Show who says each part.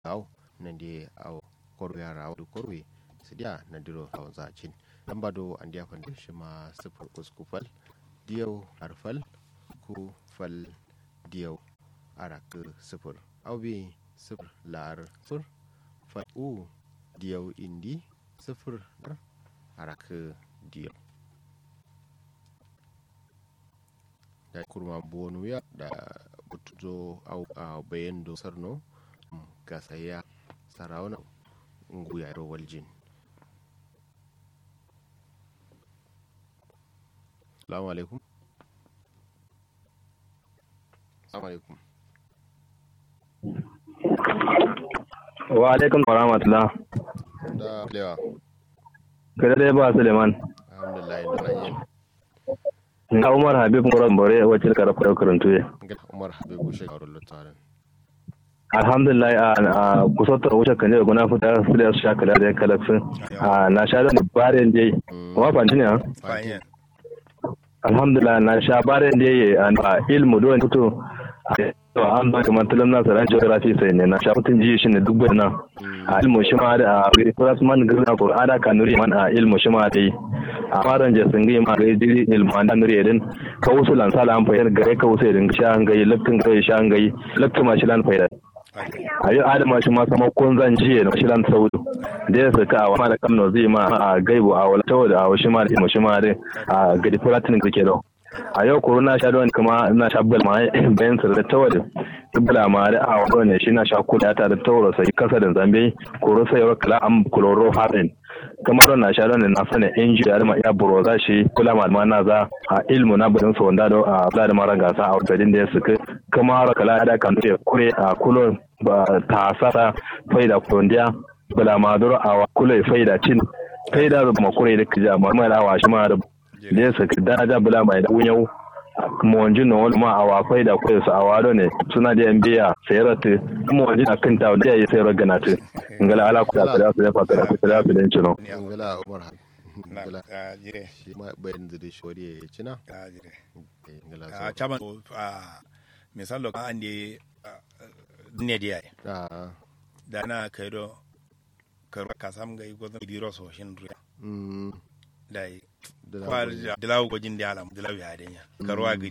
Speaker 1: aw nande aw korwe ara aw korwe sidia nandiro aw zacin lamba do andiya fande shima sifir usku fal diyau arfal ku fal diyau arak sifir aw bi sifir lar sifir fal u diyau indi sifir arak diyau da kurma bonu ya da butuzo au a bayan do sarno ga saya sarauna nguya ro waljin salamu alaikum salamu alaikum
Speaker 2: wa alaikum wa rahmatullah
Speaker 1: da lewa
Speaker 2: kada dai ba suleiman
Speaker 1: alhamdulillah da yin
Speaker 2: na umar habib muran bore wacce ka rafa karantu ya
Speaker 1: ga umar habibu shekaru lutarin
Speaker 2: alhamdulillah a kusantar wuce kan yau guna fita su da su sha kala da kalafin na sha da barin da yi kuma fanti ne
Speaker 3: fanye
Speaker 2: alhamdulillah na sha barin da yi a ilmu don fito a an ba kamar talam na tsaron geography sai ne na sha mutum ji shi ne duk bai nan a ilmu shi ma da a first man gina qur'ana ka nuri man a ilmu shi ma da yi a faran je sun ma ga jiri ilmu an da nuri din ka wasu lan sala an fayar gare ka wasu din sha an gayi lakkin gare sha an gayi lakkin ma shi lan fayar a yau adama shi ma sama kun zan jiye da shi lan saudu da ya saka a wani kamno zai ma a gaibu a wala tawo da a shi ma da ilmu shi ma da a gadi fulatin kake da a yau koro na sha don kuma na sha bal ma bayan sa da tawar bala ma da a wani ne shi na sha kula ta da tawar sai kasa da zambe koro sai wa kala am kloro harin kamar na sha don na sani inji da ma ya buro za shi kula ma na za a ilmu na budin sa wanda a bla da mara gasa a wadadin da ya suka kamar kala da kan ce kure a kulo ba ta sasa faida kondiya bala ma duro a kula faida cin faida da kuma kure da kija ma mai lawa shi ma da da ya saki daraja bula mai da wunyau kuma wanjin na wani ma a wafai da kwai su a wado ne suna da yan biya sayar ta kuma wanjin a kan tawo da ya yi sayar gana ta ngala ala ku da su da fa da su da su da cino
Speaker 1: ngala umar
Speaker 3: na
Speaker 1: ngala
Speaker 3: a jire
Speaker 1: shi ma bayan da shori ya cina
Speaker 3: a jire
Speaker 1: Eh, ngala
Speaker 3: a
Speaker 1: so
Speaker 3: chaban a misalo ka ande ne dia
Speaker 1: ah
Speaker 3: da na kaido karwa kasam ga igo biro so shin ruya
Speaker 1: mm
Speaker 3: dai
Speaker 1: da
Speaker 3: kwar dilaw gojin da alam dilaw ya denya karwa ga